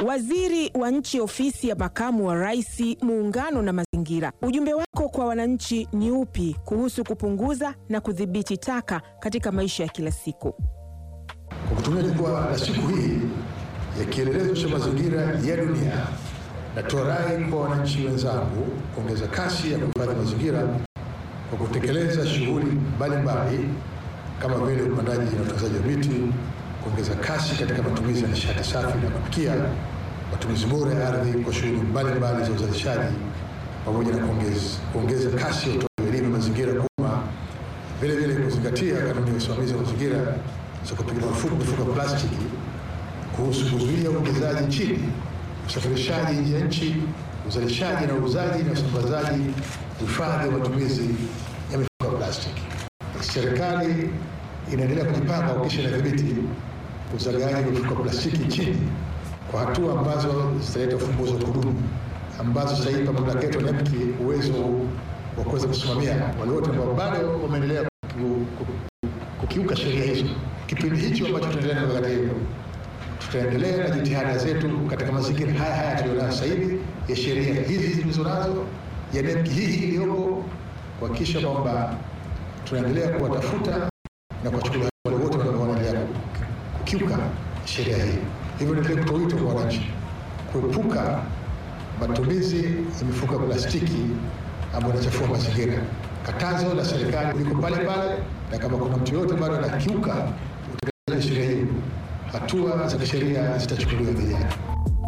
Waziri wa Nchi, Ofisi ya Makamu wa Rais, Muungano na Mazingira, ujumbe wako kwa wananchi ni upi kuhusu kupunguza na kudhibiti taka katika maisha ya kila siku? Kwa kutumia jukwaa la siku hii ya kielelezo cha mazingira ya dunia, natoa rai kwa wananchi wenzangu kuongeza kasi ya kuhifadhi mazingira kwa kutekeleza shughuli mbalimbali kama vile upandaji na utunzaji wa miti, kuongeza kasi katika matumizi ya nishati safi na kupikia, matumizi bora ya ardhi kwa shughuli mbalimbali za uzalishaji, pamoja na kuongeza, kuongeza kasi ya utoaji elimu ya mazingira kwa umma, vile vile kuzingatia kanuni ya usimamizi wa mazingira za kupiga marufuku mifuko ya plastiki, kuhusu kuzuia uingizaji nchini, usafirishaji nje ya nchi, uzalishaji na uuzaji na usambazaji, uhifadhi wa matumizi ya mifuko ya plastiki. Serikali inaendelea kujipanga kuhakikisha inadhibiti uzagaaji wa mifuko ya plastiki nchini kwa hatua ambazo zitaleta ufumbuzi wa kudumu ambazo zitaipa mamlaka yetu ya NEMC uwezo wa kuweza kusimamia wale wote ambao bado wameendelea ku- ku- kukiuka sheria hizo. Kipindi hicho ambacho tunaendelea na mikakati hiyo, tutaendelea na jitihada zetu katika mazingira haya haya tulionayo sasa hivi ya sheria hizi tulizo nazo ya NEMC hii hii iliyoko, kuhakikisha kwamba tunaendelea kuwatafuta na kuwachukulia wale wote ambao wanaendelea kukiuka sheria hii. Hivyo niendelee kutoa wito kwa wananchi kuepuka matumizi ya mifuko ya plastiki ambayo inachafua mazingira. Katazo la serikali liko pale pale, na kama kuna mtu yoyote bado anakiuka utekelezaji wa sheria hiyo, hatua za kisheria zitachukuliwa dhidi yake.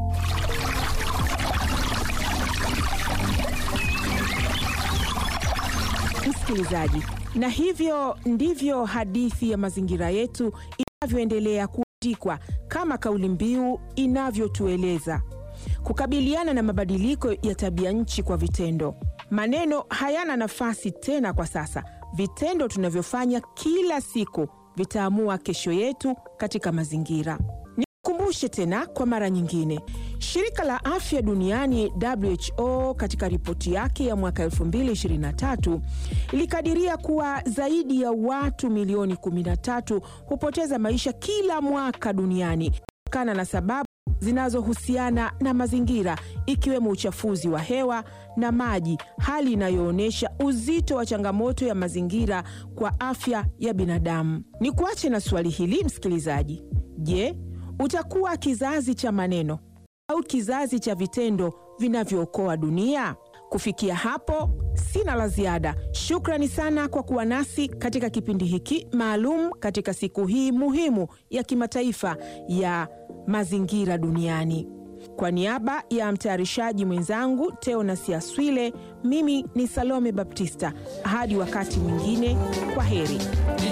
Msikilizaji, na hivyo ndivyo hadithi ya mazingira yetu inavyoendelea kuandikwa kama kauli mbiu inavyotueleza: kukabiliana na mabadiliko ya tabia nchi kwa vitendo. Maneno hayana nafasi tena kwa sasa. Vitendo tunavyofanya kila siku vitaamua kesho yetu katika mazingira. Nikukumbushe tena kwa mara nyingine, shirika la afya duniani WHO katika ripoti yake ya mwaka 2023 ilikadiria kuwa zaidi ya watu milioni 13 hupoteza maisha kila mwaka duniani kutokana na sababu zinazohusiana na mazingira ikiwemo uchafuzi wa hewa na maji, hali inayoonyesha uzito wa changamoto ya mazingira kwa afya ya binadamu. Ni kuache na swali hili msikilizaji. Je, utakuwa kizazi cha maneno au kizazi cha vitendo vinavyookoa dunia? Kufikia hapo, sina la ziada. Shukrani sana kwa kuwa nasi katika kipindi hiki maalum katika siku hii muhimu ya kimataifa ya mazingira duniani. Kwa niaba ya mtayarishaji mwenzangu Teonas Aswile, mimi ni Salome Baptista. Hadi wakati mwingine, kwa heri.